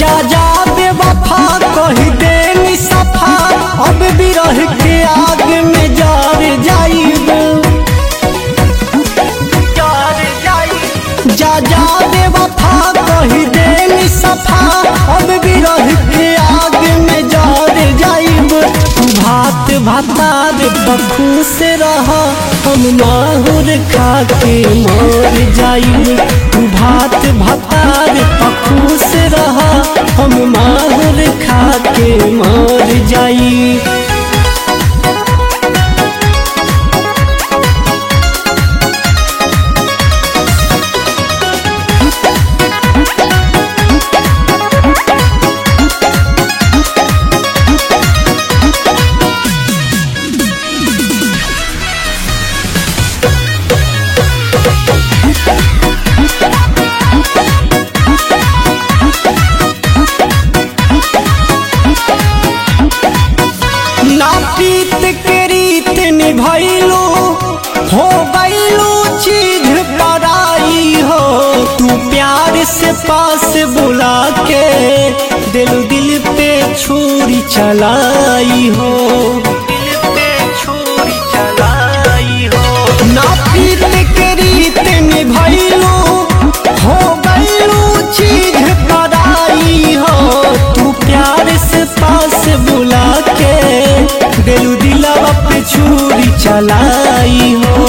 जा जा बेवफा कही दे नी सफा अब बिरह के आग में जार जाइब जा जा बेवफा कही दे नी सफा अब बिरह के आग में जार जाइब भात भातार बखू से रह हम माहुर खा के मर जाइब भात भातार बखू से रह हम माहुर खा के मर जाइब ना प्रीत के रीत निभैलू हो गईलू चीज पराई हो तू प्यार से पास बुला के दिल दिल पे छुरी चलाई हो दिल पे छुरी चलाई हो ना प्रीत के रीत निभैलू हो गईलू चीज पराई हो तू प्यार से पास बुला के दिल दिलवा पे छुरी चलाई हो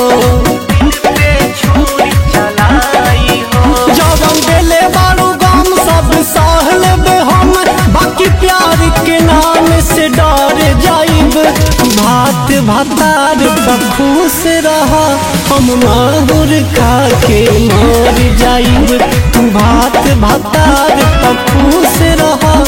जवन देले बारू गम सब सह लेबे हम बाकी प्यार के नाम से डर जाइब भात भातार बखूस रहा हम माहुर खा के मर जाइब भात भातार बखूस रहा